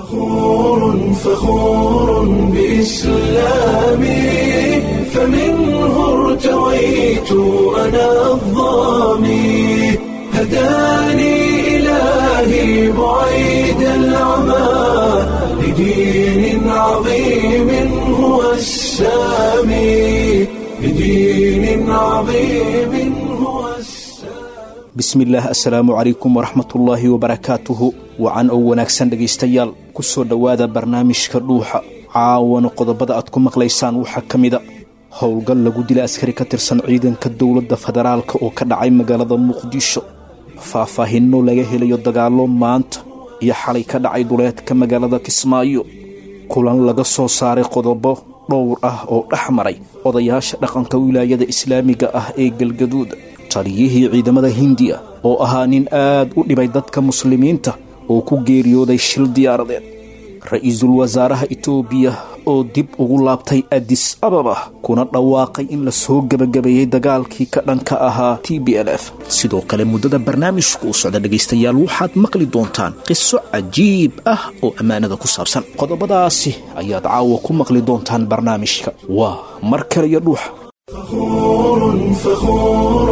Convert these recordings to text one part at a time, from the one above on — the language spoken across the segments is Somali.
فخور فخور بإسلامي فمنه ارتويت أنا الظامي هداني إلهي بعيد العمى لدين عظيم هو السامي لدين عظيم هو السامي bismillaah assalaamu calaykum waraxmatullaahi wabarakaatuhu wacan oo wanaagsan dhegaystayaal ku soo dhowaada barnaamijka dhuuxa caawana qodobada aad ku maqlaysaan waxaa ka mida howlgal lagu dila askari ka tirsan ciidanka dowladda federaalka oo ka dhacay magaalada muqdisho faahfaahinno laga helayo dagaallo maanta iyo xalay ka dhacay duleedka magaalada kismaayo kulan laga soo saaray qodobo dhowr ah oo dhex maray odayaasha dhaqanka wilaayada islaamiga ah ee galgaduud taliyihii ciidamada hindiya oo ahaa nin aad u dhibay dadka muslimiinta oo ku geeriyooday shil diyaaradeed ra-iisul wasaaraha itoobiya oo dib ugu laabtay adis ababa kuna dhawaaqay in la soo gebagabeeyey dagaalkii ka dhanka ahaa t b l f sidoo kale muddada barnaamijku u socda dhegaystayaal waxaad maqli doontaan qiso cajiib ah oo ammaanada ku saabsan qodobadaasi ayaad caawa ku maqli doontaan barnaamijka waa mar kale iyo dhuuxa فخور فخور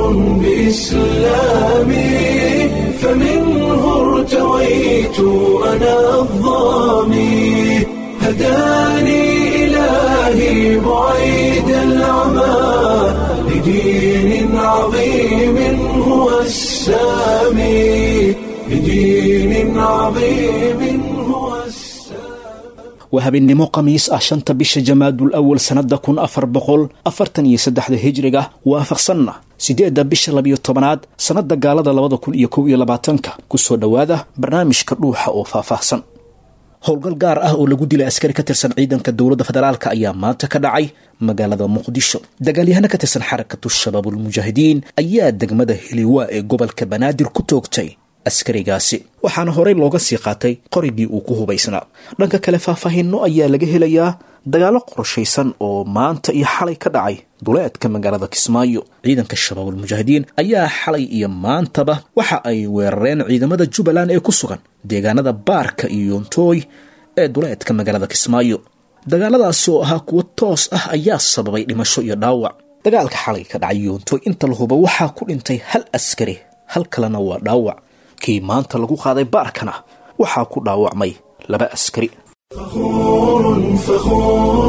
بإسلامي فمنه ارتويت أنا الظامي هداني إلهي بعيد العمى لدين عظيم هو السامي لدين عظيم هو السامي waa habeennimo khamiis ah shanta bisha jamaadul awal sannada kun afar boqol afartan iyo saddexda hijriga waafaqsanna siddeedda bisha labiyo tobanaad sannada gaalada labada kun iyo kow iyo labaatanka kusoo dhowaada barnaamijka dhuuxa oo faahfaahsan howlgal gaar ah oo lagu dilay askari ka tirsan ciidanka dowladda federaalka ayaa maanta ka dhacay magaalada muqdisho dagaalyahano ka tirsan xarakatu shabaabulmujaahidiin ayaa degmada heliwaa ee gobolka banaadir ku toogtay askarigaasi waxaana horey looga sii qaatay qorigii uu ku hubaysnaa dhanka kale faahfaahinno ayaa laga helayaa dagaallo qorshaysan oo maanta iyo xalay ka dhacay duleedka magaalada kismaayo ciidanka shabaabulmujaahidiin ayaa xalay iyo maantaba waxa ay weerareen ciidamada jubbaland ee ku sugan deegaanada baarka iyo yontooy ee duleedka magaalada kismaayo dagaaladaasi oo ahaa kuwo toos ah ayaa sababay dhimasho iyo dhaawac dagaalka xalay ka dhacay yontooy inta la huba waxaa ku dhintay hal askari hal kalena waa dhaawac kii maanta lagu qaaday baarkana waxaa ku dhaawacmay laba askari فخور فخور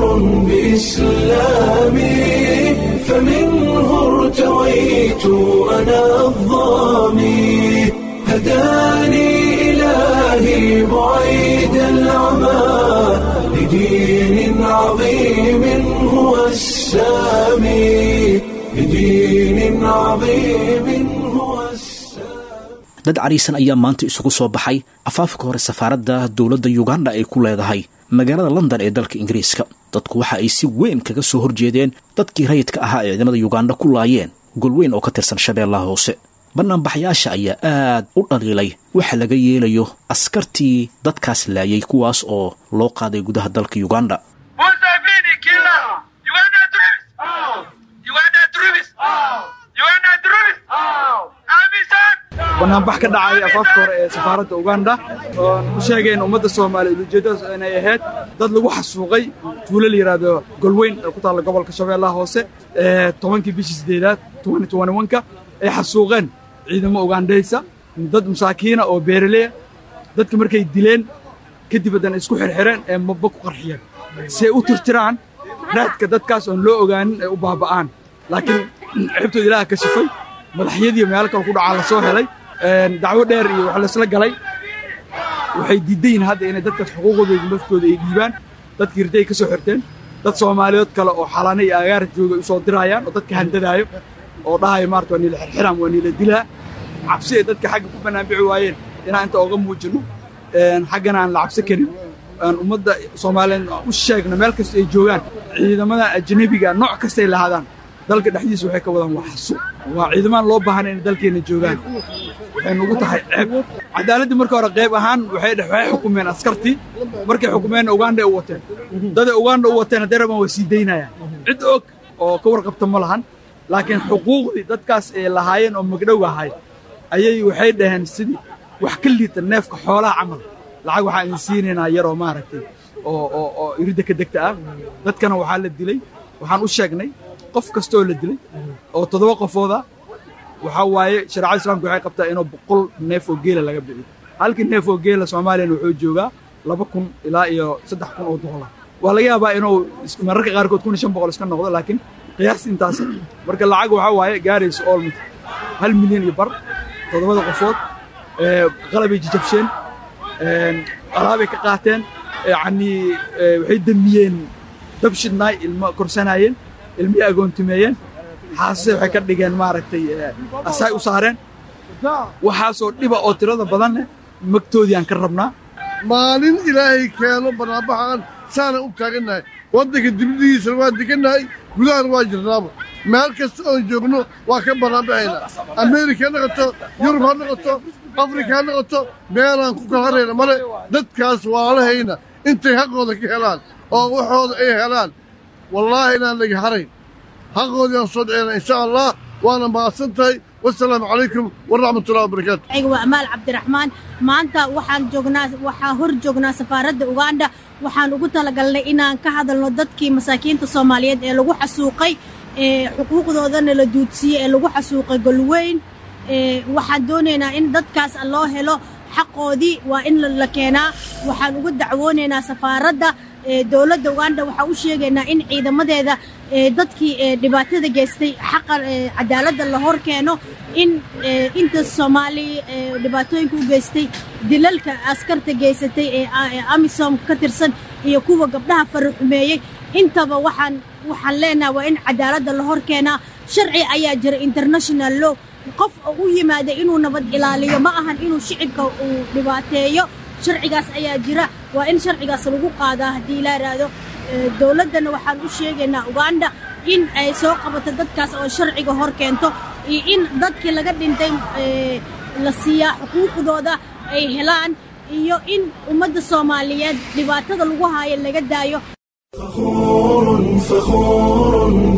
بإسلامي فمنه ارتويت أنا الظامي هداني إلهي بعيد العمى لدين عظيم هو السامي لدين عظيم هو السامي dad cariisan ayaa maanta isugu soo baxay afaafka hore safaaradda dowladda yuganda ay ku leedahay magaalada london ee dalka ingiriiska dadku waxa ay si weyn kaga soo horjeedeen dadkii rayidka ahaa ee ciidamada yuganda ku laayeen golweyn oo ka tirsan shabeellaha hoose banaanbaxyaasha ayaa aad u dhaliilay waxa laga yeelayo askartii dadkaas laayay kuwaas oo loo qaaday gudaha dalka yuganda Museveni killer. Uganda troops. Uganda troops. Uganda troops. Amisan. banaanbax ka dhacay afaafka hore ee safaaradda uganda oon u sheegayn ummadda soomaaliyeed ujeeddadaas inay ahayd dad lagu xasuuqay tuulo la yidhaahdo golweyn ee ku taalla gobolka shabeellaha hoose ee tobankii bishii siddeedaad ka ay xasuuqeen ciidamo ugandhaysa dad masaakiina oo beeraleya dadka markay dileen kadib haddana isku xirxireen ee mabba ku qarxiyeen si ay u tirtiraan raadka dadkaas oon loo ogaanin ay u baaba'aan laakiin xibtooda ilaaha ka shifay madaxyadiiyo meelo kale ku dhacaa la soo helay dacwo dheer iyo wax laysla galay waxay diidan yihiin hadda inay dadkaas xuquuqdooda naftooda ay dhiibaan dadkii hirday ka soo xirteen dad soomaaliyeed kale oo xalaana iyo agaara jooga usoo dirayaan oo dadka handadaayo oo dhahayo maarata waa niila xirxiraan waa niila dilaa cabsi ay dadka xagga ku banaanbixi waayeen inaan inta oga muujinno xaggana aan la cabsi karin aan ummadda soomaaliyeed u sheegno meel kasta ay joogaan ciidamada ajnabiga nooc kastay lahaadaan dalka dhexdiisa waxay ka wadaan waa xasuuq waa ciidamaan loo baahan inay dalkeenna joogaan waxay nugu tahay ceeb cadaaladdii marka hore qayb ahaan waxay dhex- waxay xukumeen askartii markay xukumeenna uganda ay u wateen daday uganda u wateen haddee rabaan waa sii daynayaan cid og oo ka warqabta ma lahan laakiin xuquuqdii dadkaas ay lahaayeen oo magdhow ahay ayay waxay dhaheen sidii wax ka liita neefka xoolaha camal lacag waxaan idin siinaynaa yaroo maaragtay oo oo oo iridda ka degta ah dadkana waxaa la dilay waxaan u sheegnay qof kastoo la dilay oo toddoba qofooda waxaa waaye shareecada islaamka waxay qabtaa inuu boqol neef oo geela laga bixiyo halkii neef oo geela soomaaliyana wuxuu joogaa laba kun ilaa iyo saddex kun oo dollar waa laga yaabaa inuu is- mararka qaarkood kun iyo shan boqol iska noqdo laakiin qiyaas intaas marka lacag waxaa waaye gaaraysa almost hal milyan iyo bar toddobada qofood ee, qalabay jajabsheen een, alaabay ka qaateen yacnii ee, waxay damiyeen dab shidnaay ilmo korsanaayeen ilmihii agoontimeeyeen xaasase waxay ka dhigeen maaragtay ee, asaay u saareen waxaasoo dhiba oo tirada badan leh magtoodii aan ka rabnaa maalin ilaahay keeno baraabaxaan saana u taagannahay waddanka dibadihiisana waa degannahay gudahana waa jirnaaba meel kasta oon joogno waa ka baraabaxaynaa ameerika ha noqoto yurub ha noqoto afrika ha noqoto meelaan ku kala harayna male dadkaas waalahayna intay xaqooda ka helaan oo waxooda ay helaan wallaahi inaan laga harayn xaqoodii aan soo dhicina insha allah waana mahadsan tahay wasalaamu calaykum waraxmatullahi wabarakaatu aniga waa amaal cabdiraxmaan maanta waxaan joognaa waxaan hor joognaa safaaradda uganda waxaan ugu talagalnay inaan ka hadalno dadkii masaakiinta soomaaliyeed ee lagu xasuuqay ee xuquuqdoodana la duudsiiyey ee lagu xasuuqay golweyn ee waxaan doonaynaa in dadkaas loo helo xaqoodii waa in la- la keenaa waxaan uga dacwoonaynaa safaaradda ee dowladda uganda waxaan u sheegaynaa in ciidamadeeda ee dadkii ee dhibaatada geystay xaqa ee cadaaladda la hor keeno in ee inta soomaali ee dhibaatooyinka u geystay dilalka askarta geysatay ee a- ee amisom ka tirsan iyo kuwa gabdhaha faraxumeeyey intaba waxaan waxaan leenahay waa in cadaaladda la hor keenaa sharci ayaa jira international law qof u yimaada inuu nabad ilaaliyo ma ahan inuu shicibka uu dhibaateeyo sharcigaas ayaa jira waa in sharcigaas lagu qaadaa haddii la yidhaahdo Ee, dowladdana waxaan u sheegaynaa uganda in ay soo qabato dadkaas oo sharciga hor keento iyo in dadkii laga dhintay ee, la siiyaa xuquuqdooda ay helaan iyo in ummadda soomaaliyeed dhibaatada lagu haayo laga daayo فخور فخور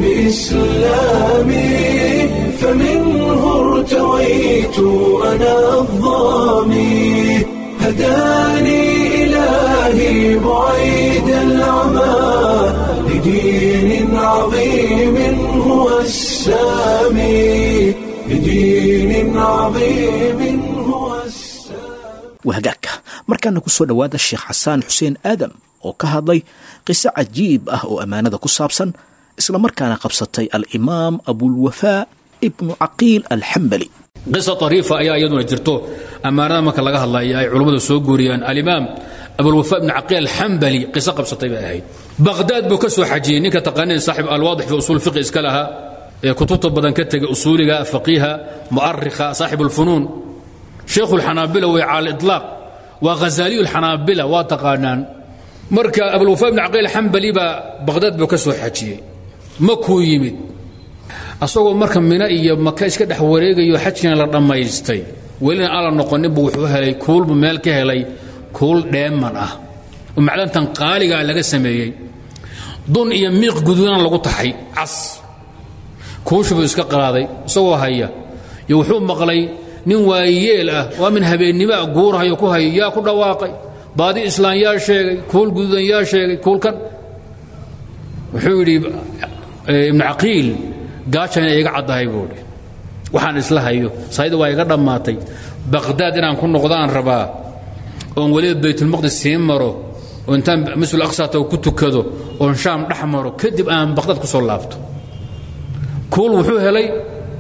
بإسلامي فمنه ارتويت أنا الظامي هداني إلهي بعيد العمى لدين عظيم هو السامي لدين عظيم هو السامي wahagaagka markaana ku soo dhowaada sheekh xasaan xuseen aadam oo ka hadlay qiso cajiib ah oo ammaanada ku saabsan isla markaana qabsatay alimaam abulwafaa ibnu caqiil alxambali qisa ariifa ayaa iyaduna jirto ammaanada marka laga hadlaya ay culummadu soo guuriyaan alimaam abulwafa ibn caqiil alxambali qiso qabsatay bay ahayd baqhdaad buu ka soo xajiyey ninka taqaaniin saaxib alwaadix fi usuul fiqi iska lahaa ee kutubta badan ka tegay usuuliga faqiiha mu'arikha saaxib ulfunuun sheekhu lxanaabila way cala itlaaq waa ghazaaliyu lxanaabila waa taqaanaan marka abulwafa ibn caqiil alxambali baa baqhdaad buu ka soo xajiyey makuu yimid asagoo marka mina iyo maka iska dhex wareegayo xajkina la dhammaystay welina aan la noqoninbu wuxuu helay kuulbu meel ka helay kuul dheeman ah oo macdantan qaaligaa laga sameeyey dun iyo miiq guduudan lagu taxay cas kuushubuu iska qaaday isagoo haya iyo wuxuu maqlay nin waayeel ah waa min habeennimoa guurhayo ku hayo yaa ku dhawaaqay baadi islaan yaa sheegay kuul guduudan yaa sheegay kuulkan wuxuu yidhi ibnu caqiil gaajana iga caddahay buuhi waxaan isla hayo sayda waa iga dhammaatay baqhdaad inaan ku noqdaan rabaa oon weliba baytulmaqdis sii maro oo intaan masjid aqsata ku tukado oon shaam dhex maro kadib aan baqhdaad ku soo laabto kuul wuxuu helay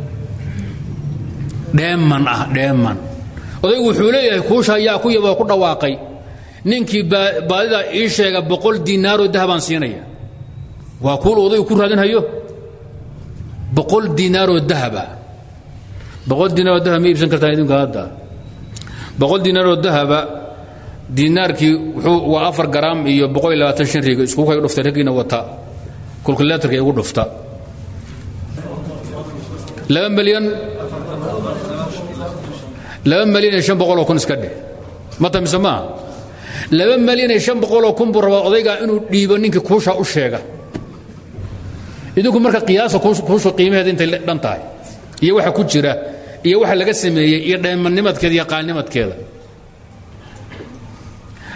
dheeman ah dheeman odaygu wuxuu leeyahay kuusha ayaa ku yaboo ku dhawaaqay ninkii baadida ii sheega boqol diinaaroo dahabaan siinaya waa kuul odaygu ku raadinhayo boqol diinaaroo dahaba boqol diinaaroo dahab ma iibsan kartaan idinku hadda boqol diinaaroo dahaba diinaarkii wuxuu waa afar garaam iyo boqol iyo labaatan shan riga iskugu kay dhuftay raggiina wata kulkuleetarka igu dhufta laba milyan laba milyan iyo shan boqoloo kun iska dheh mata mise maaha laba milyan iyo shan boqoloo kun buu rabaa odaygaa inuu dhiibo ninkii kuusha u sheega idinku marka qiyaasa kuusha qiimaheeda intay dhan tahay iyo waxa ku jira iyo waxa laga sameeyey iyo dheemannimadkeeda iyo qaalnimadkeeda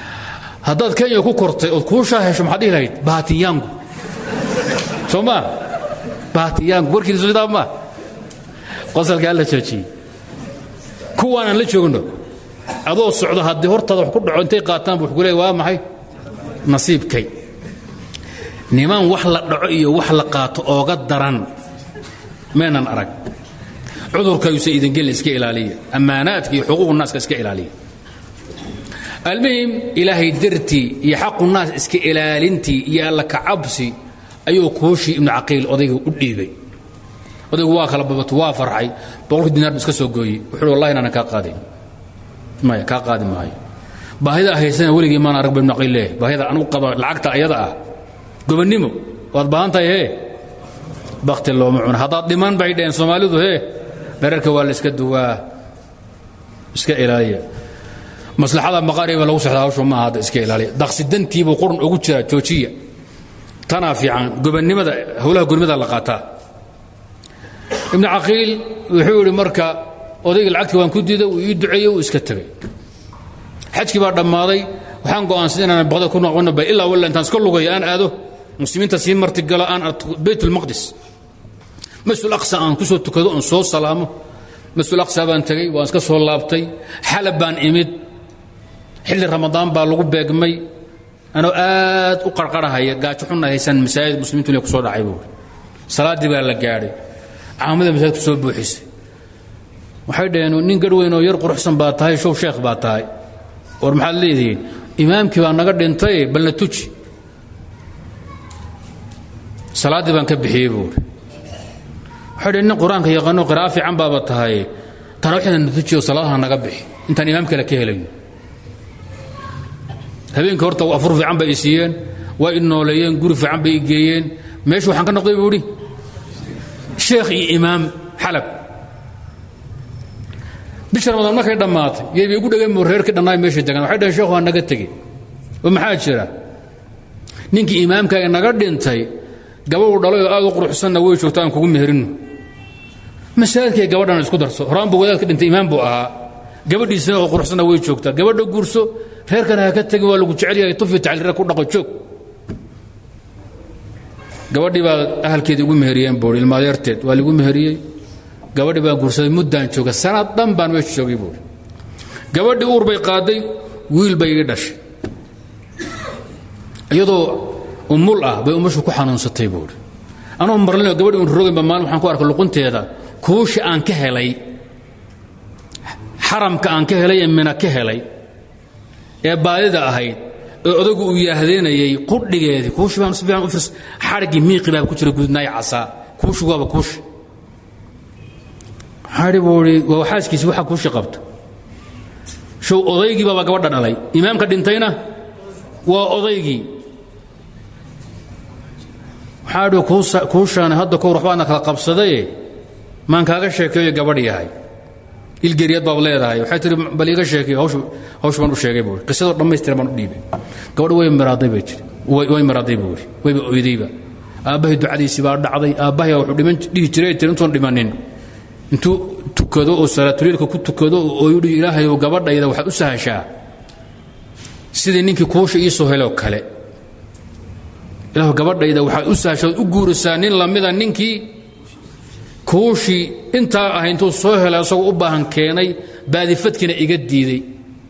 haddaad kenya ku kortay ood kuushaa hesho maxaad dhihi lahayd bahatiyaangu soo maa bahatiyaangu warkiisa sidaa maa qosalkaa la joojiyey kuwaanaan la joogno adoo socdo haddii hortaada wax ku dhaco intay qaataan bu wuxuu leey waa maxay nasiibkay niman wax la dhaco iyo wax la qaato ooga daran meenan arag cudurkayuusa idingelin iska ilaaliya ammaanaadka iyo xuquuqu naaska iska ilaaliya almuhim ilaahay dartii iyo xaqu naas iska ilaalintii iyo alla kacabsi ayuu kuushii ibnu caqiil odayga u dhiibay odaygu waa kala babato waa farxay boqolkii dinaar bu iska soo gooyey wuxuu wallahi inaanan kaa qaadayn maya kaa qaadi maayo baahida haysana weligii maan arag ba ibnu caqiil leeyahay baahida anugu qaba lacagta ayada ah gobonnimo waad baahan tahay hee bakti looma cuno haddaad dhiman bay dhaheen soomaalidu hee dherarka waa la iska duwaa iska ilaaliya maslaxada maqaariba lagu sexdaa hawshu ma aha hadda iska ilaaliya daqsi dantiibuu qurun ugu jiraa joojiya tanaa fiican gobonnimada howlaha gurmada la qaataa ibnu caqiil wuxuu yidhi marka odayga lacagtii waan ku diiday uu ii duceeyey uu iska tegay xajkii baa dhammaaday waxaan go'aansaday inaan baqdad ku noqono bay ilaa walla intaan iska lugayo aan aado muslimiinta sii martigalo aan arko baytulmaqdis masjid aqsa aan ku soo tukado oon soo salaamo masjid aqsa baan tegey waan iska soo laabtay xalab baan imid xilli ramadaan baa lagu beegmay anoo aad u qarqarahaya gaajo xunna haysan masaajid muslimiintu inay ku soo dhacay buuri salaaddii baa la gaadhay caamada masaajidku soo buuxisay waxay dhaheen nin garhweyn oo yar quruxsan baa tahay show sheekh baa tahay war maxaad leedihiin imaamkii baa naga dhintay balna tuji salaaddii baan ka bixiyey buuri waxay dhaheen nin qur-aanka yaqaano qira'a fiican baaba tahay taraawixda na tujiyo salaadaha naga bixi intaan imaam kale ka helayno habeenkii horta afur fiican bay i siiyeen waa i nooleeyeen guri fiican bay i geeyeen meeshu waxaan ka noqday buu idhi sheekh iyo imaam xalab bisha ramadaan markay dhammaatay yaybay ugu dhegeen buu reerkii dhannaay meeshay degaan waxay dhaheen sheekhu waa naga tegey oo maxaa jira ninkii imaamkaaga naga dhintay gabadhu dhalay oo aad u quruxsanna way joogta aan kugu meherino masaajidkay gabadhan isku darso horaan buu wadaadka dhintay imaam buu ahaa gabadhiisana oo quruxsanna way joogtaa gabadha guurso reerkana ha ka tegin waa lagu jecel yahay tufi tacliira ku dhaqo joog gabadhii baa ahalkeedii ugu meheriyeen buuri ilmaadeerteed waa lagu meheriyey gabadhii baan guursaday muddaan jooga sanad dhan baan meesha joogay buuri gabadhii uur bay qaaday wiil bay ii dhashay iyadoo umul ah bay umashu ku xanuunsatay buuri anuu marlinoo gabadhi un rogaynba maalin waxaan ku arkay luqunteeda kuushi aan ka helay xaramka aan ka helay ee mina ka helay ee baadida ahayd ee odagu uu yaahdeenayay qudhigeedii kuushi baan si fiican u firs xadhiggii miiqi baa ku jira gudnaay casaa kuushi waaba kuushi xadhi buu idhi waa xaaskiisi waxa kuushi qabta show odaygii baaba gabadha dhalay imaamka dhintayna waa odaygii waxaa idhi kuushaani hadda kowr waxbaadna kala qabsadaye maan kaaga sheekeeyo gabadh yahay ilgeriyad baad leedahay waxay tihi bal iiga sheekay hawsh baan u sheegay buu qisadoo dhammaystiran baan u dhiibay gabadh way miraaday bay tiri way miraaday buu yidhi wayba oydayba aabbahay ducadiisii baa dhacday aabbahay wuxuu dhiman dhihi jiray tiri intuun dhimanin intuu tukado oo salaatuliilka ku tukado oo yidhi ilaahayow gabadhayda waxaad u sahashaa sidii ninkii kuusha ii soo heloo kale ilaahu gabadhayda waxaad u sahashaa ood u guurisaa nin lamida ninkii kuushii intaa ah intuu soo helay asagoo u baahan keenay baadifadkiina iga diiday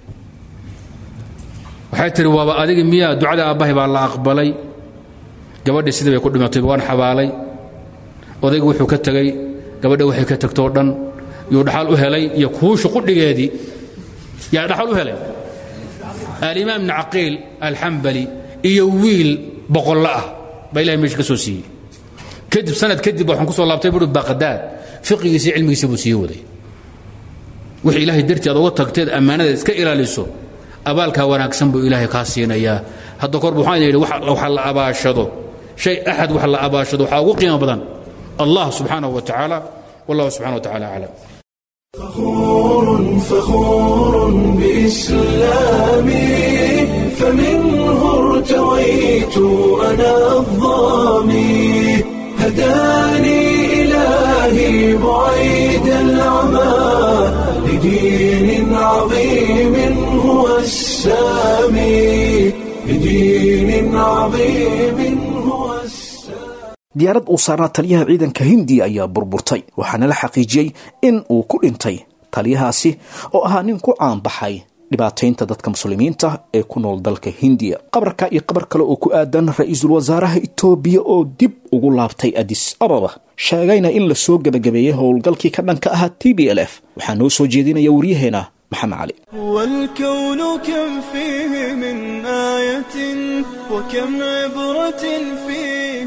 waxay tihi waaba adigi miyaa ducada aabbahay baa la aqbalay gabadhii sidii bay ku dhimatay waan xabaalay odaygu wuxuu ka tegey gabadha waxay ka tagtoo dhan yuu dhaxal u helay iyo kuushu qudhigeedii yaa dhaxal u helay alimaam ibni caqiil alxambali iyo wiil boqollo ah baa ilahay meesha ka soo siiyey kadib sanad kadib waxaan ku soo laabtay buui baqdaad fiqigiisa cilmigiisa buu sii waday wixii ilaahay dartii aad uga tagteed ammaanada iska ilaaliso abaalkaa wanaagsan buu ilaahay kaa siinayaa hadda korba waxaan yidhi waxa la abaashado shay axad wax la abaashado waxaa ugu qiimo badan allah subxaanahu wa tacaala wallahu subxana wa tacaala aclam فخور فخور بإسلامي فمنه ارتويت أنا الظامي هداني إلهي بعيد العمى لدين عظيم هو السامي بدين عظيم هو السلام diyaarad uu saarnaa taliyaha ciidanka hindiya ayaa burburtay waxaana la xaqiijiyey in uu ku dhintay taliyahaasi oo ahaa nin ku caanbaxay dhibaataynta dadka muslimiinta ee ku nool dalka hindiya qabarka iyo qabar kale oo ku aadan ra-iisul wasaaraha itoobiya oo dib ugu laabtay adis ababa sheegayna in la soo gebagabeeyey howlgalkii ka dhanka ahaa t b l f waxaa noo soo jeedinaya waryaheena maxamed cali والكون كم فيه من آية وكم عبرة فيه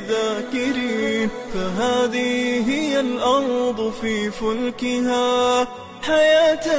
للذاكرين فهذه هي الأرض في فلكها حياة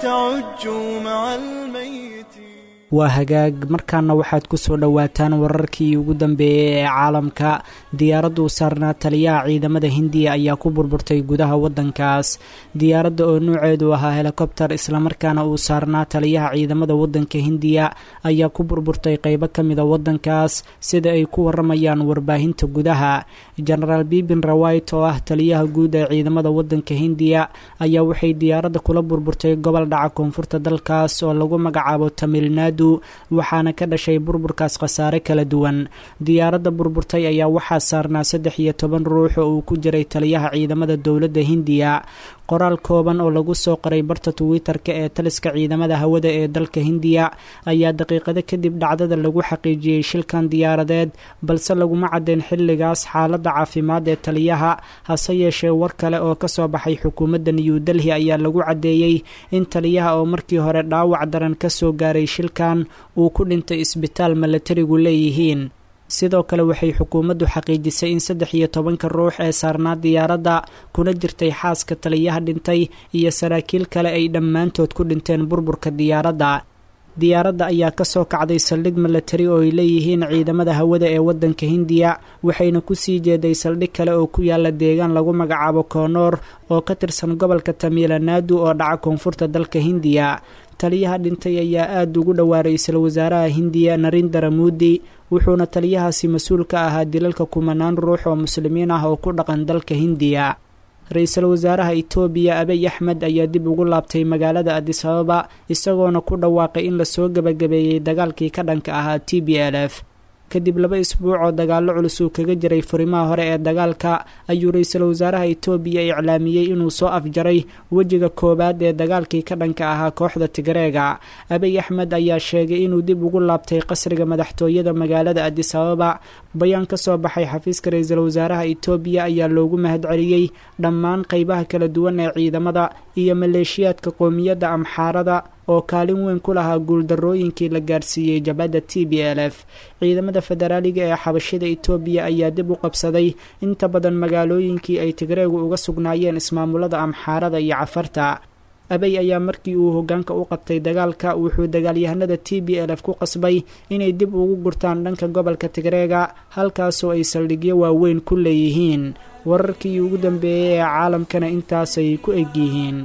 تعج مع الميت waa hagaag markaana waxaad ku soo dhowaataan wararkii ugu dambeeyey ee caalamka diyaaradda u saarnaa taliyaha ciidamada hindiya ayaa ku burburtay gudaha waddankaas diyaaradda oo nuuceedu ahaa helikobter islamarkaana uu saarnaa taliyaha ciidamada waddanka hindiya ayaa ku burburtay qeybo ka mida waddankaas sida ay ku waramayaan warbaahinta gudaha genaraal bibin rawait oo ah taliyaha guud ee ciidamada waddanka hindiya ayaa waxay diyaaradda kula burburtay gobol dhaca koonfurta dalkaas oo lagu magacaabo tamilnaadu waxaana ka dhashay burburkaas khasaare kala duwan diyaaradda burburtay ayaa waxaa saarnaa saddex iyo toban ruux oo uu ku jiray taliyaha ciidamada dowladda hindiya qoraal kooban oo lagu soo qoray barta twitter-ka ee taliska ciidamada hawada ee dalka hindiya ayaa daqiiqado kadib dhacdada lagu xaqiijiyey shilkan diyaaradeed balse laguma caddeyn xilligaas xaaladda caafimaad ee taliyaha hase yeeshee war kale oo kasoo baxay xukuumadda new delhi ayaa lagu caddeeyey in taliyaha oo markii hore dhaawac daran kasoo gaaray shilkan uu ku dhintay isbitaal milatarigu leeyihiin sidoo kale waxay xukuumaddu xaqiijisay in saddex iyo tobanka ruux ee saarnaa diyaaradda kuna jirtay xaaska taliyaha dhintay iyo saraakiil kale ay dhammaantood ku dhinteen burburka diyaaradda diyaaradda ayaa kasoo kacday saldhig milatari oo ay leeyihiin ciidamada hawada ee waddanka hindiya waxayna kusii jeeday saldhig kale oo ku yaala deegaan lagu magacaabo koonoor oo ka tirsan gobolka tamiilanaadu oo dhaca koonfurta dalka hindiya taliyaha dhintay ayaa aada ugu dhowaa ra-iisul wasaaraha hindiya narindara muudi wuxuuna taliyahaasi mas-uul ka ahaa dilalka kumanaan ruux oo muslimiin ah oo ku dhaqan dalka hindiya ra-iisul wasaaraha itoobiya abiy axmed ayaa dib ugu laabtay magaalada adis ababa isagoona ku dhawaaqay in lasoo gebagabeeyey dagaalkii ka dhanka ahaa t b l f kadib laba isbuuc oo dagaallo culus uu kaga jiray furimaha hore ee dagaalka ayuu ra-iisul wasaaraha itoobiya iclaamiyey inuu soo afjaray wejiga koowaad ee dagaalkii ka dhanka ahaa kooxda tigreega abiy axmed ayaa sheegay inuu dib ugu laabtay qasriga madaxtooyada magaalada adis ababa bayaan ka soo baxay xafiiska ra-iisul wasaaraha itoobiya ayaa loogu mahadceliyey dhammaan qeybaha kala duwan ee ciidamada iyo maleeshiyaadka qoomiyadda amxaarada oo kaalin weyn ku lahaa guuldarooyinkii la gaarsiiyey jabhadda t b l f ciidamada federaaliga ee xabashida itoobiya ayaa dib u qabsaday inta badan magaalooyinkii ay tigreegu uga sugnaayeen ismaamulada amxaarada iyo cafarta abey ayaa markii uu hogaanka u qabtay dagaalka wuxuu dagaalyahanada t b l f ku qasbay inay dib ugu gurtaan dhanka gobolka tigreega halkaasoo ay saldhigyo waaweyn ku leeyihiin wararkii ugu dambeeyey ee caalamkana intaasay ku egyihiin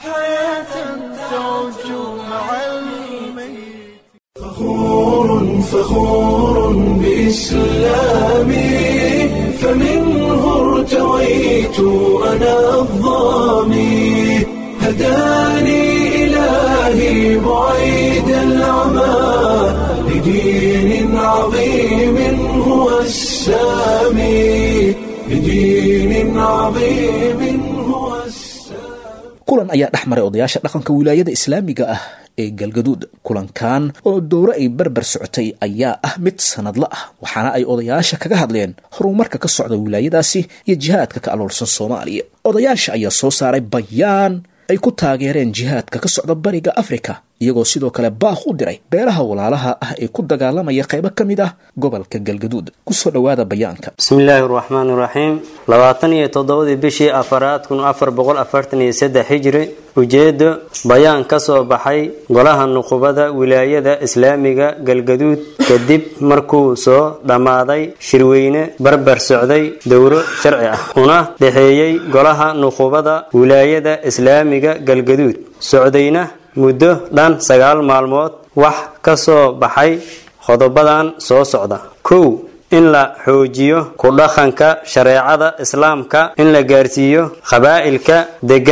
فخور فخور بإسلامي فمنه ارتويت أنا الظامي هداني إلهي بعيد العمى لدين عظيم هو السامي لدين عظيم هو السامي kulan ayaa dhex maray odayaasha dhaqanka wilaayada islaamiga ah ee galgaduud kulankan oo dowro ay barbar socotay ayaa ah mid sanadla ah waxaana ay odayaasha kaga hadleen horumarka ka socda wilaayadaasi iyo jihaadka ka aloolsan soomaaliya odayaasha ayaa soo saaray bayaan ay ku taageereen jihaadka ka socda bariga afrika iyagoo sidoo kale baaq u diray beelaha walaalaha ah ee ku dagaalamaya qaybo ka mid ah gobolka galgaduud kusoo dhowaada bayaanka bismillaahi raxmaan iraxiim labaatan iyo toddobadii bishii afaraad kun afar boqol afartan iyo saddex hijri ujeedo bayaan ka soo baxay golaha nuqubada wilaayada islaamiga galgaduud kadib markuu soo dhammaaday shirweyne barbar socday dowro sharci ah una dhexeeyey golaha nuqubada wilaayada islaamiga galgaduud socdayna muddo dhan sagaal maalmood wax ka soo baxay qodobadan soo socda kow in la xoojiyo ku dhaqanka shareecada islaamka in la gaarsiiyo qabaa'ilka degan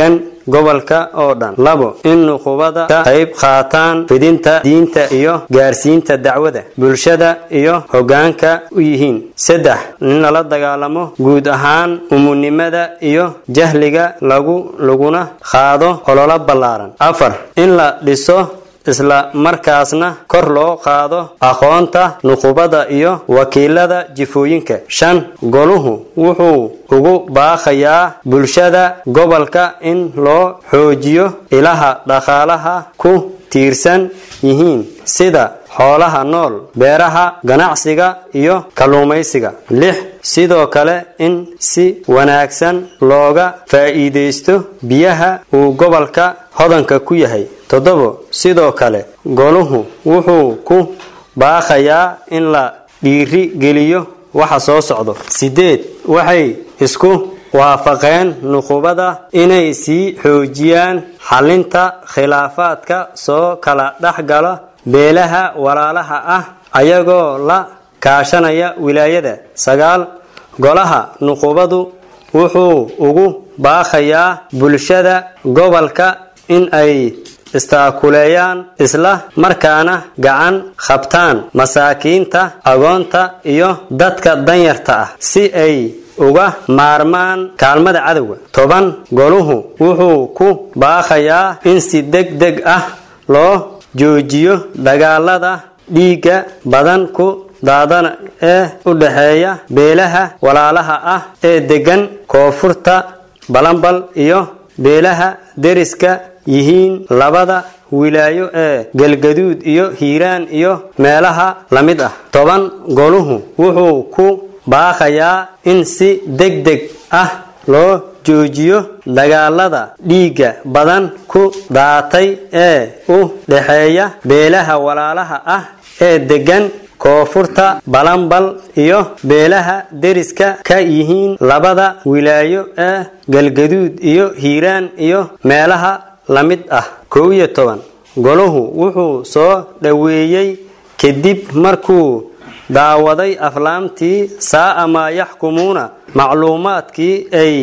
gobolka oo dhan labo in nuqubada ka qayb qaataan fidinta diinta iyo gaarsiinta dacwada bulshada iyo hoggaanka u yihiin saddex in lala dagaalamo guud ahaan umunimada iyo jahliga lagu laguna qaado ololo ballaaran afar in la dhiso isla markaasna kor loo qaado aqoonta nuqubada iyo wakiilada jifooyinka shan goluhu wuxuu ugu baaqayaa bulshada gobolka in loo xoojiyo ilaha dhaqaalaha ku tiirsan yihiin sida xoolaha nool beeraha ganacsiga iyo kalluumaysiga lix sidoo kale in si wanaagsan looga faa'iidaysto biyaha uu gobolka hodanka ku yahay toddobo sidoo kale goluhu wuxuu ku baaqayaa in la dhiiri geliyo waxa soo socdo sideed waxay isku waafaqeen nuqubada inay sii xoojiyaan xalinta khilaafaadka soo kala dhexgala beelaha walaalaha ah ayagoo la kaashanaya wilaayada sagaal golaha nuqubadu wuxuu ugu baaqayaa bulshada gobolka in ay istaakuleeyaan isla markaana gacan qabtaan masaakiinta agoonta iyo dadka danyarta ah si ay uga maarmaan kaalmada cadowga toban goluhu wuxuu ku baaqayaa in si deg deg ah loo joojiyo dagaalada dhiigga badan ku daadana ee u dhexeeya beelaha walaalaha ah ee deggan koonfurta balambal iyo beelaha deriska yihiin labada wilaayo ee galgaduud iyo hiiraan iyo meelaha la mid ah toban goluhu wuxuu ku baaqayaa in si deg deg ah loo joojiyo dagaalada dhiigga badan ku daatay ee u dhexeeya beelaha walaalaha ah ee deggan koonfurta balambal iyo beelaha deriska ka yihiin labada wilaayo ee galgaduud iyo hiiraan iyo meelaha la mid ah kow iyo toban goluhu wuxuu soo dhoweeyey kadib markuu daawaday aflaamtii saa'a maa yaxkumuuna macluumaadkii ay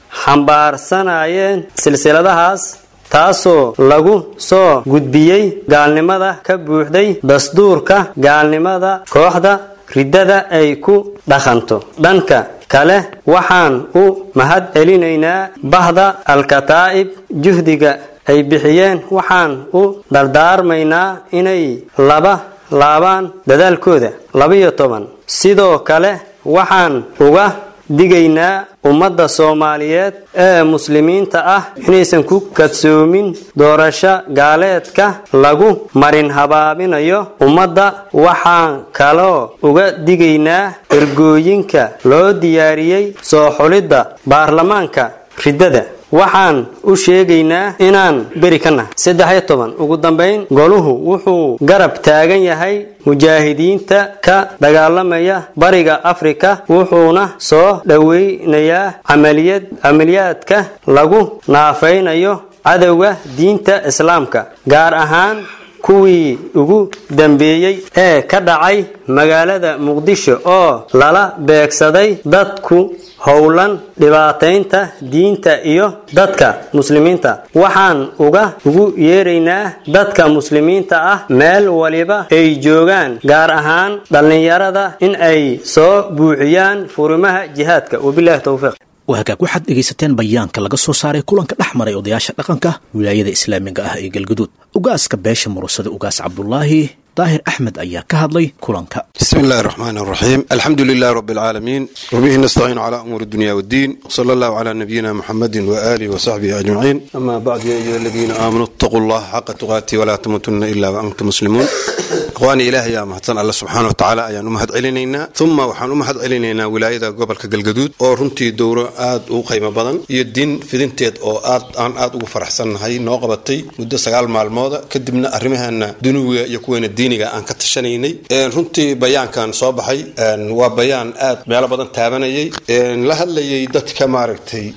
xambaarsanayeen silsiladahaas taasoo lagu soo gudbiyey gaalnimada ka buuxday dastuurka gaalnimada kooxda riddada ay ku dhaqanto dhanka kale waxaan u mahad celinaynaa bahda alkataa'ib juhdiga ay bixiyeen waxaan u dardaarmaynaa inay laba laabaan dadaalkooda labiyo toban sidoo kale waxaan uga digaynaa ummadda soomaaliyeed ee muslimiinta ah inaysan ku kadsoomin doorasho gaaleedka lagu marin habaabinayo ummadda waxaan kaloo uga digaynaa ergooyinka loo diyaariyey soo xulidda baarlamaanka riddada waxaan u sheegaynaa inaan beri ka nahay saddex iyo toban ugu dambayn goluhu wuxuu garab taagan yahay mujaahidiinta ka dagaalamaya bariga afrika wuxuuna soo dhoweynayaa camaliyad camaliyaadka lagu naafaynayo cadowga diinta islaamka gaar ahaan kuwii ugu dambeeyey ee ka dhacay magaalada muqdisho oo lala beegsaday dadku howlan dhibaataynta diinta iyo dadka muslimiinta waxaan uga ugu yeeraynaa dadka muslimiinta ah meel waliba ay joogaan gaar ahaan dhallinyarada in ay soo buuxiyaan furimaha jihaadka wabilahi towfiiq wahagaag waxaad dhegaysateen bayaanka laga soo saaray kulanka dhex maray odayaasha dhaqanka wilaayada islaamiga ah ee galguduud ugaaska beesha murasada ugaas cabdulaahi daahir axmed ayaa ka hadlay kulanka بسم الله الرحمن الرحيم الحمد لله رب العالمين وبه نستعين على أمور الدنيا والدين وصلى الله على نبينا محمد وآله وصحبه أجمعين أما بعد يا أيها الذين آمنوا اتقوا الله حق تقاته ولا تموتن إلا وأنتم مسلمون إخواني إلهي يا مهتن الله سبحانه وتعالى أيان أمهد علينا ثم وحان أمهد علينا ولاية قبل كقلقدود أو رنتي دورة آد وقيمة بدن يدين في دينتيد أو آد آن آد وفرحسن هاي نوقبتي مدة سقال مع الموضة كدبنا أرمها أن دنوية يكون الدينيga aan ka tashanaynay runtii bayaankan soo baxay waa bayaan aad meelo badan taabanayay la hadlayay dadka maaragtay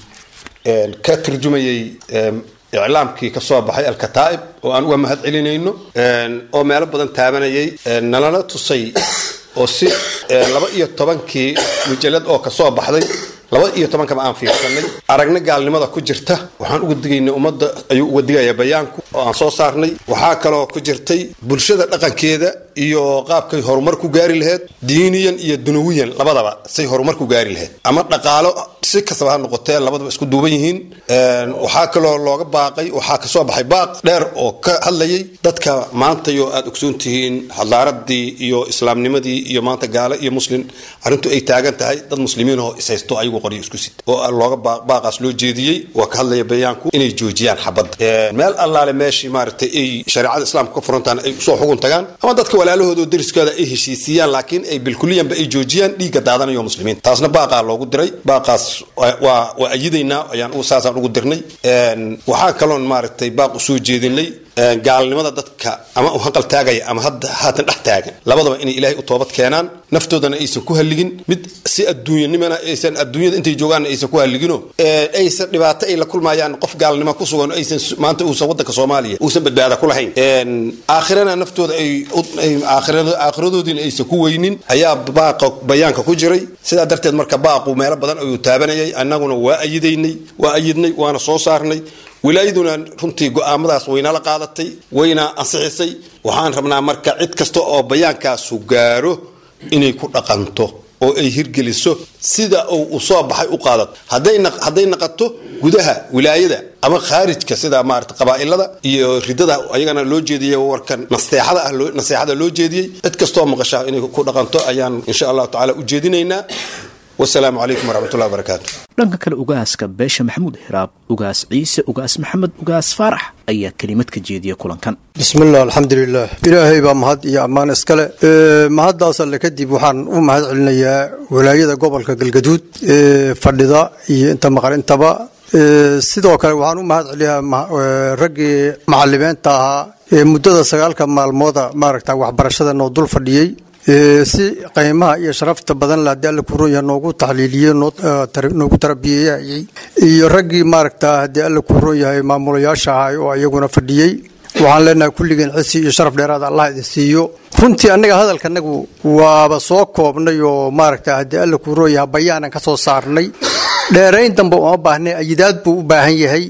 ka turjumayay iclaamkii ka soo baxay alkataa'ib oo aan uga mahad celinayno oo meelo badan taabanayay nalana tusay oo si laba iyo tobankii mujalad oo kasoo baxday laba iyo tobankaba aan fiirsanay aragna gaalnimada ku jirta waxaan uga digaynay ummadda ayuu uga digayaa bayaanku oo aan soo saarnay waxaa kaloo ku jirtay bulshada dhaqankeeda iyo qaabkay horumar ku gaari laheyd diiniyan iyo dunawiyan labadaba say horumar ku gaari laheyd ama dhaqaalo si kastaba ha noqotee labadaba isku duuban yihiin waxaa kaloo looga baaqay waxaa kasoo baxay baaq dheer oo ka hadlayay dadka maantayo aad ogsoon tihiin hadlaaradii iyo islaamnimadii iyo maanta gaalo iyo muslim arrintu ay taagan tahay dad muslimiin oo ishaysto ayagu qoryo isku sit oo looga baaqaas loo jeediyey waa ka hadlaya bayaanku inay joojiyaan xabadda meel allaale meeshii maaragtay ay shareecada islaamka ka furantaan ay usoo xugun tagaan ama dadka walaalahooda oo dariskooda ay heshiisiiyaan laakiin ay bilkuliyanba ay joojiyaan dhiigga daadanayo muslimiin taasna baaqaa loogu diray baaqaas waa waa ayidaynaa ayaan saasaan ugu dirnay waxaa kaloon maaragtay baaq usoo jeedinay gaalnimada dadka ama u hanqal taagaya ama hadda haatan dhex taagan labadaba inay ilaahay u toobad keenaan naftoodana aysan ku halligin mid si adduunyanimana aysan adduunyada intay joogaan aysan ku halligino aysan dhibaato ay la kulmayaan qof gaalnimo ku sugan aysan maanta uusan wadanka soomaaliya uusan badbaada ku lahayn aakhirana naftooda ay aakhiradoodiina aysan ku weynin ayaa baaqa bayaanka ku jiray sidaa darteed marka baaqu meelo badan ayuu taabanayay annaguna waa ayidaynay waa ayidnay waana soo saarnay wilaayaduna runtii go'aamadaas waynala qaadatay wayna ansixisay waxaan rabnaa marka cid kasta oo bayaankaasu gaaro inay ku dhaqanto oo ay hirgeliso sida uu u soo baxay u qaadato hadday naqato gudaha wilaayada ama khaarijka sida maarata qabaa'ilada iyo ridada ayagana loo jeediyey warkan naseexada ah naseexada loo jeediyey cid kastoo maqashaa inay ku dhaqanto ayaan insha allahu tacaala u jeedinaynaa wasalaamu calaykum waraxmatullahi wabarakaatu dhanka kale ugaaska beesha maxamuud hiraab ugaas ciise ugaas maxamed ugaas faarax ayaa kelimad ka jeediya kulankan bismillaah alxamdulilah ilaahay baa mahad iyo ammaan iskale mahaddaas alle kadib waxaan u mahad celinayaa walaayada gobolka galgaduud ee fadhida iyo inta maqan intaba sidoo kale waxaan u mahad celiyaa raggii macalimiinta ahaa ee muddada sagaalka maalmooda maaragta waxbarashada noo dul fadhiyey si qiimaha iyo sharafta badan la hadii alla kuroonyaha noogu taxliiliyey noogu tarabiyeeyay iyo raggii maaragta haddii alla kuroon yahay maamulayaasha ahay oo iyaguna fadhiyey waxaan leenahay kulligeen cisi iyo sharaf dheeraada allah idin siiyo runtii annaga hadalkanagu waaba soo koobnay oo maaragta haddii alla kuroon yaha bayaanan ka soo saarnay dheerayn dambe uma baahnay ayidaad buu u baahan yahay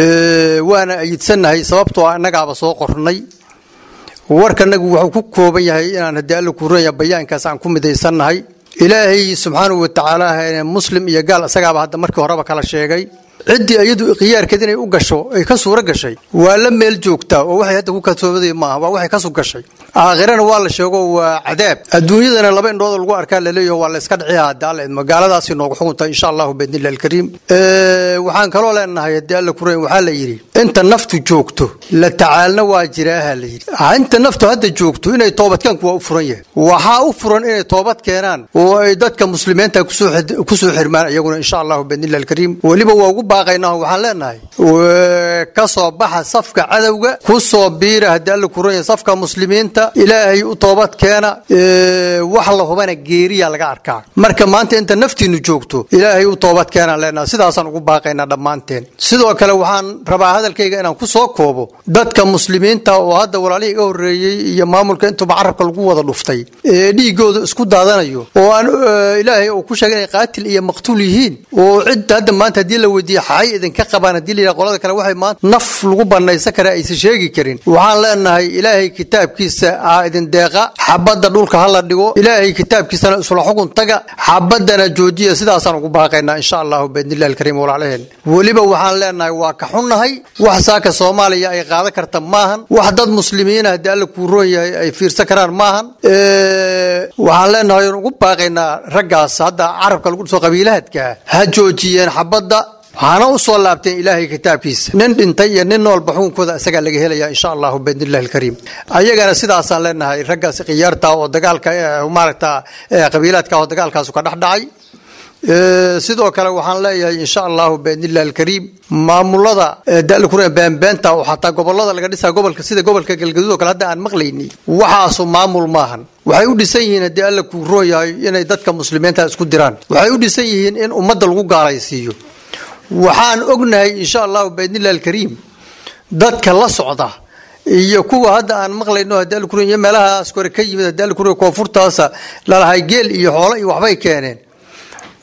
waana ayidsannahay sababtoo annagaaba soo qornay warkanagu wuxuu ku kooban yahay inaan haddii alla kuuranya bayaankaas aan ku midaysannahay ilaahay subxaanahu watacaala muslim iyo gaal isagaaba hadda markii horeba kala sheegay ciddii iyadu khiyaarkeed inay u gasho ay ka suuro gashay waa la meel joogtaa oo waxay hadda ku kalsoomaday maaha waa waxay ka sug gashay aakhirana waa la sheego waa cadaab adduunyadana laba indhooda lagu arkaa laleeyaho waa la iska dhiciya hadda alla idmo gaaladaasi noogu xukunta insha allahu biidnillahi alkariim waxaan kaloo leenahay haddii alla kureyn waxaa la yidhi inta naftu joogto la tacaalna waa jiraaha la yidhi inta naftu hadda joogto inay toobadkeenku waa u furan yahay waxaa u furan inay toobad keenaan oo ay dadka muslimiinta kusoo xirmaan iyaguna insha allahu biidnillahi alkariim weliba waa ugu baaqaynaa waxaan leenahay ka soo baxa safka cadowga ku soo biira haddii alla kuran yahay safka muslimiinta ilaahay u toobad keena wax la hubana geeriya laga arkaa marka maanta inta naftiinu joogto ilaahay u toobad keenaan leenahay sidaasaan ugu baaqaynaa dhammaanteen sidoo kale waxaan rabaa hadalkayga inaan ku soo koobo dadka muslimiinta oo hadda walaalihii iga horreeyey iyo maamulka intuba carabka lagu wada dhuftay ee dhiigooda isku daadanayo oo aan ilaahay uu ku sheegay inay qaatil iyo maqtuul yihiin oo cid hadda maanta haddii la weydiiyo xay idinka qabaan haddii la yidhaha qolada kale waxay maanta naf lagu banaysan kara aysan sheegi karin waxaan leenahay ilaahay kitaabkiisa aa idin deeqa xabadda dhulka ha la dhigo ilaahay kitaabkiisana isla xukun taga xabaddana joojiya sidaasaan ugu baaqaynaa insha allahu biidnillahi alkariim walaalaheen weliba waxaan leenahay waa ka xunnahay wax saaka soomaaliya ay qaadan karta maahan wax dad muslimiina haddii alla kuu roon yahay ay fiirsan karaan maahan waxaan leenahay ugu baaqaynaa raggaas hadda carabka lagu dhiso qabiilahadka ha joojiyeen xabadda hana u soo laabteen ilaahay kitaabkiisa nin dhintay iyo nin noolba xukunkooda isagaa laga helaya insha allahu biidnillahi alkariim ayagana sidaasaan leenahay raggaas khiyaarta oo dagaalka maaragta qabiilaadka oo dagaalkaasu ka dhexdhacay sidoo kale waxaan leeyahay insha allahu biidnillahi alkariim maamulada dalkura beenbeenta oo xataa gobolada laga dhisaa gobolka sida gobolka galgaduud oo kale hadda aan maqlayni waxaasu maamul maahan waxay u dhisan yihiin haddii alla kuu roon yahay inay dadka muslimiinta isku diraan waxay u dhisan yihiin in ummadda lagu gaalaysiiyo waxaan ognahay insha allahu biidnillahi alkariim dadka la socda iyo kuwa hadda aan maqlayno haddii alla kura iyo meelahaas kore ka yimid haddii alla kura koonfurtaasa lalahay geel iyo xoolo iyo waxbay keeneen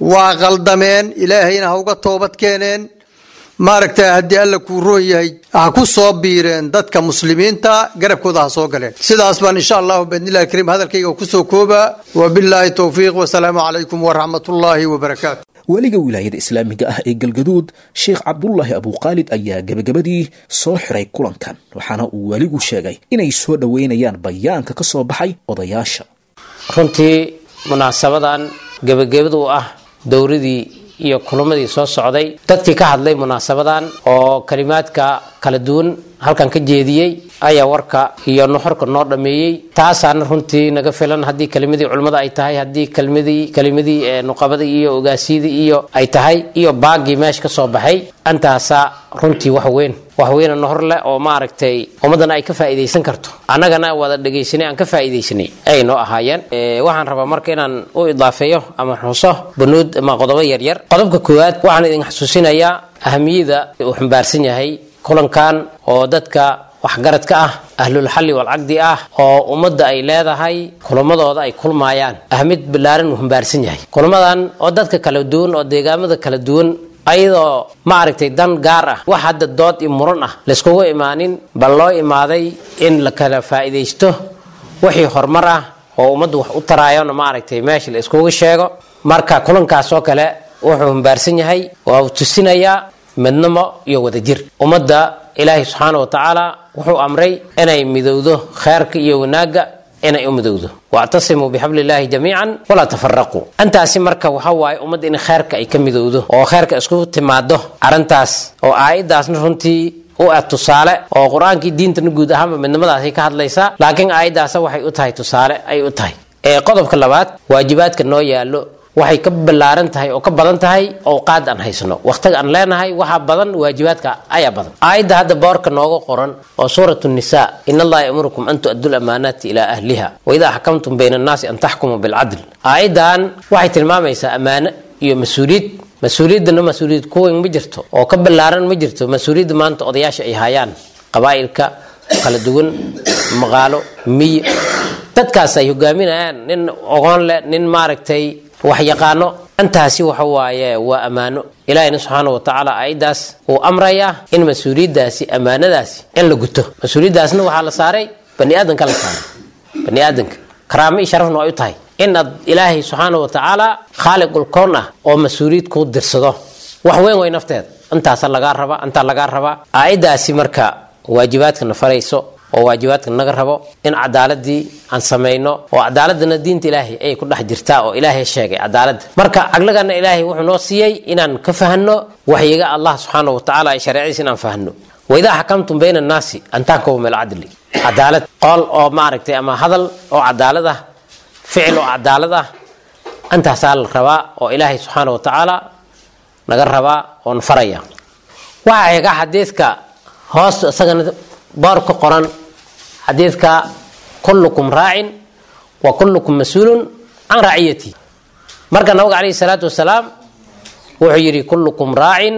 waa qaldameen ilaahayna ha uga toobad keeneen maaragtay haddii alla kuu roon yahay ha ku soo biireen dadka muslimiinta garabkooda ha soo galeen sidaas baan insha allahu biidnillahi kariim hadalkayga kusoo koobaa wabilaahi towfiiq wasalaamu calaykum waraxmatullaahi wabarakaatu weliga wilaayada islaamiga ah ee galgaduud sheekh cabdulaahi abuukhaalid ayaa gebagabadii soo xiray kulankan waxaana uu weligu sheegay inay soo dhoweynayaan bayaanka ka soo baxay odayaasha runtii munaasabadan gebagabadu ah dowradii iyo kulamadii soo socday dadkii ka hadlay munaasabadan oo kalimaadka kala duwan halkan ka jeediyey ayaa warka iyo nuxurka noo dhameeyey taasaana runtii naga filan haddii kelimadii culimmada ay tahay haddii kelimadii kelimadii nuqabadii iyo ogaasyadii iyo ay tahay iyo baagii meesha ka soo baxay antaasaa runtii wax weyn wax weyna nuhur leh oo maaragtay ummaddana ay ka faa'iidaysan karto annagana wada dhegaysanay aan ka faa'iidaysanay ay noo ahaayeen waxaan rabaa marka inaan u idaafeeyo ama xuso banuud ama qodobo yaryar qodobka koowaad waxaan idin xasuusinayaa ahamiyada uu xambaarsan yahay kulankan oo dadka waxgaradka ah ahlulxalli walcaqdi ah oo ummadda ay leedahay kulamadooda ay kulmaayaan ahmid ballaaran uu xambaarsan yahay kulamadan oo dadka kala duwan oo deegaamada kala duwan ayadoo maaragtay dan gaar ah wax hadda dood iyo muran ah layskugu imaanin bal loo imaaday in la kala faa'iidaysto wixii horumar ah oo ummaddu wax u taraayona maaragtay meesha la iskugu sheego marka kulankaas oo kale wuxuu xambaarsan yahay waa uu tusinayaa midnimo iyo wadajir ummadda ilaahay subxaana wa tacaala wuxuu amray inay midowdo kheerka iyo wanaagga inay u midowdo wactasimuu bixabli illaahi jamiican walaa tafaraquu intaasi marka waxa waaye ummadda in kheerka ay ka midowdo oo kheerka isku timaado arrintaas oo aayaddaasna runtii u ah tusaale oo qur-aankii diintana guud ahaanba midnimadaasay ka hadlaysaa laakiin aayaddaasa waxay u tahay tusaale ay u tahay qodobka labaad waajibaadka noo yaallo waxay ka ballaaran tahay oo ka badan tahay owqaad aan haysano wakhtiga aan leenahay waxaa badan waajibaadka ayaa badan aayadda hadda boorka nooga qoran oo suurat nisa in allaha yamurukum an tu'addu lamaanaati ilaa ahliha waidaa xakamtum bayna annaasi an taxkumuu bilcadl aayaddan waxay tilmaamaysaa ammaano iyo mas-uuliyad mas-uuliyaddana mas-uuliyad kuweyn ma jirto oo ka ballaaran ma jirto mas-uuliyadda maanta odayaasha ay hayaan qabaa'ilka kala duwan maqaalo miyi dadkaas ay hogaaminayaan nin ogoon leh nin maaragtay wax yaqaano intaasi waxa waaye waa ammaano ilaahina subxaana wa tacaala aayaddaas uu amrayaa in mas-uuliyaddaasi ammaanadaasi in la guto mas-uuliyaddaasna waxaa la saaray bani aadanka la saaray bani aadanka karaamo iyo sharafna ay u tahay in ad ilaahay subxaana wa tacaala khaaliqul kown ah oo mas-uuliyad kuu dirsado wax weyn way nafteeda intaasa lagaa raba intaa lagaa rabaa aayaddaasi marka waajibaadkana farayso oo waajibaadka naga rabo in cadaaladii aan samayno oo cadaaladana diinta ilaahay ayay ku dhex jirtaa oo ilaahay sheegay cadaaladda marka caqligana ilaahay wuxuu noo siiyey inaan ka fahno waxyiga allah subxaana wa tacaala ay shareecadiisa inaan fahno waidaa xakamtum bayna annaasi an taxkumu bilcadli cadaalad qool oo maaragtay ama hadal oo cadaalad ah ficil oo cadaalad ah intaasaa la rabaa oo ilaahay subxaana wa tacaala naga rabaa oon faraya waxaa xiga xadiidka hoos isagana boor ka qoran xadiidka kullukum raacin wa kullukum mas-uulun can raciyati marka nabiga calayhi salaatu wasalaam wuxuu yidhi kullukum raacin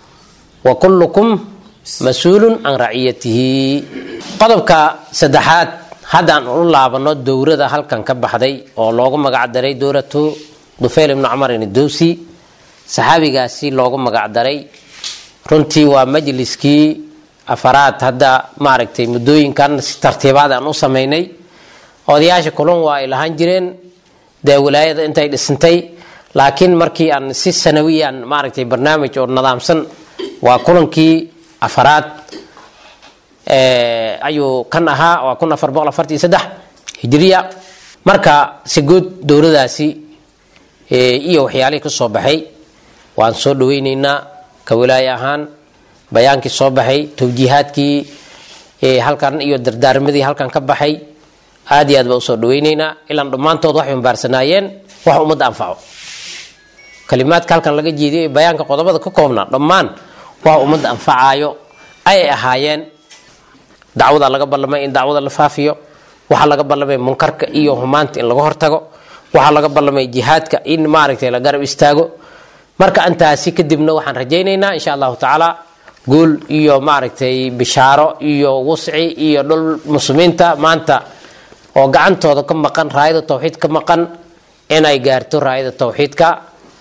wa kullukum mas-uulun can raciyatihi qodobka saddexaad haddaan u laabano dowrada halkan ka baxday oo loogu magacdaray dowratu dufayl ibnu camar indowsi saxaabigaasi loogu magacdaray runtii waa majliskii afaraad hadda maaragtay muddooyinkan si tartiibaad aan u samaynay odayaasha kulan waa ay lahaan jireen dee wilaayada intay dhisantay laakiin markii aan si sanawiyaan maaragtay barnaamij oo nidaamsan waa kulankii afaraad ayuu kan ahaa waa kun afar boqol afartii saddex hijriya marka si guud dowladaasi iyo waxyaalihii ka soo baxay waan soo dhaweyneynaa ka wilaaye ahaan bayaankii soo baxay tawjiihaadkii halkan iyo dardaarmadii halkan ka baxay aad iyo aad baa usoo dhaweyneynaa ilaan dhammaantood waxay umbaarsanaayeen wax ummadda anfaco kalimaadka halkan laga jeediyo bayaanka qodobada ka koobnaa dhammaan wax ummadda anfacaayo ayay ahaayeen dacwada laga ballamay in dacwada la faafiyo waxaa laga ballamay munkarka iyo humaanta in laga hortago waxaa laga ballamay jihaadka in maaragtay la garab istaago marka intaasi kadibna waxaan rajaynaynaa insha allahu tacaala guul iyo maaragtay bishaaro iyo wusci iyo dhul muslimiinta maanta oo gacantooda ka maqan raayada tawxiid ka maqan inay gaarto raayada tawxiidka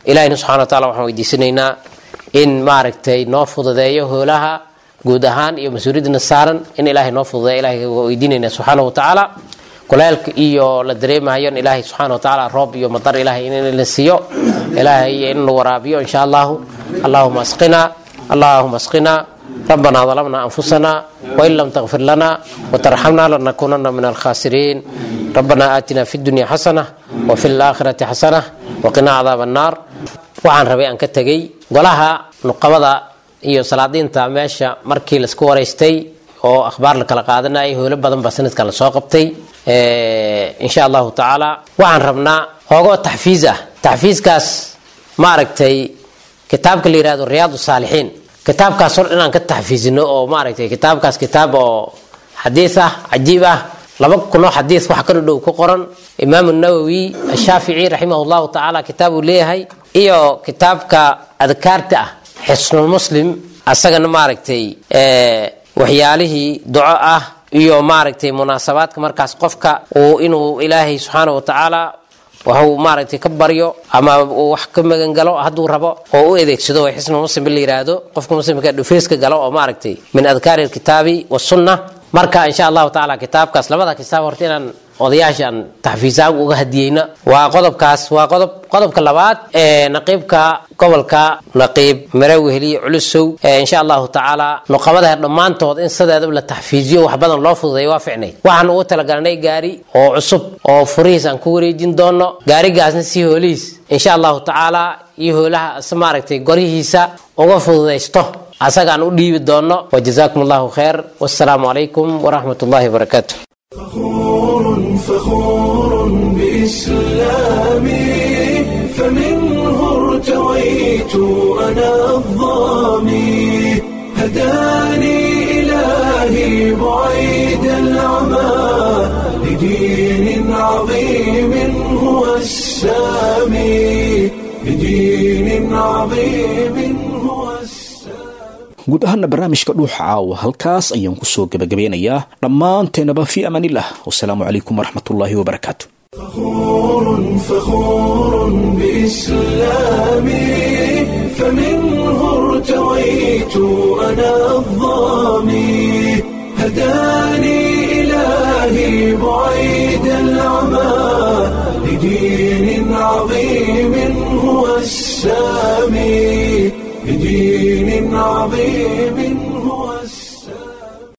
ilahina subxana wa taala waxaan weydiisanaynaa in maaragtay noo fududeeyo hoolaha guud ahaan iyo mas-uuliyadana saaran in ilaahay noo fududeeyo ilahay weydiinayna subxaana wa tacaala kuleelka iyo la dareemayo in ilaahay subxaana wa tacaala roob iyo madar ilaahay in la siiyo ilaahay in la waraabiyo insha allahu allahuma asqina allahuma asqina ربنا ظلمنا أنفسنا وإن لم تغفر لنا وترحمنا لنكونن من الخاسرين ربنا آتنا في الدنيا حسنة وفي الآخرة حسنة وقنا عذاب النار waxaan rabay aan ka tegey golaha nuqabada iyo salaadiinta meesha markii laisku waraystay oo akhbaar la kala qaadanayay howlo badan baa sanadka la soo qabtay insha allahu tacaala waxaan rabnaa hoogoo taxfiis ah taxfiiskaas maaragtay kitaabka la yihahdo riyaad saalixiin kitaabkaas hor inaan ka taxfiisino oo maaragtay kitaabkaas kitaab oo xadiis ah cajiib ah laba kunoo xadiis wax ka dhodhow ku qoran imaam nawowi ashaafici raximah llahu tacaala kitaab uu leeyahay iyo kitaabka adkaarta ah xisnulmuslim asagana maaragtay waxyaalihii duco ah iyo maaragtay munaasabaadka markaas qofka uu inuu ilaahay subxaana wa tacaala waxuu maaragtay ka baryo ama uu wax ka magangalo hadduu rabo oo u adeegsado way xisnu muslim la yiraahdo qofka muslimka dhufeyska galo oo maaragtay min adkaari alkitaabi wasunna marka insha allahu tacaala kitaabkaas labada kitaab horta inaan odayaashaan taxfiisaan uga hadiyeyna waa qodobkaas waa qodob qodobka labaad ee naqiibka gobolka naqiib maraweheliye culusow insha allahu tacaala nuqabadaha dhammaantood in sideedaba la taxfiiziyo wax badan loo fududeeyo waa ficnay waxaan ugu talagalnay gaari oo cusub oo furihiis aan ku wareejin doono gaarigaasna si hoolihiis insha allahu tacaala iyo hoolaha maaragtay goryihiisa uga fududaysto asagaan u dhiibi doono wajazaakum allahu khayr wassalaamu calaykum waraxmat ullahi wabarakaatu فخور بإسلامي فمنه ارتويت أنا الظامي هداني إلهي بعيد العمى لدين عظيم هو السامي لدين عظيم هو guud ahaana barnaamijka dhuuxa caawa halkaas ayaan kusoo gebagabeynayaa dhammaanteenaba fii amaanillah wasalaamu calaykum waraxmatullaahi wabarakaatu فخور فخور بإسلامي فمنه ارتويت أنا الظامي هداني إلهي بعيد العمى لدين عظيم هو السامي بدين عظيم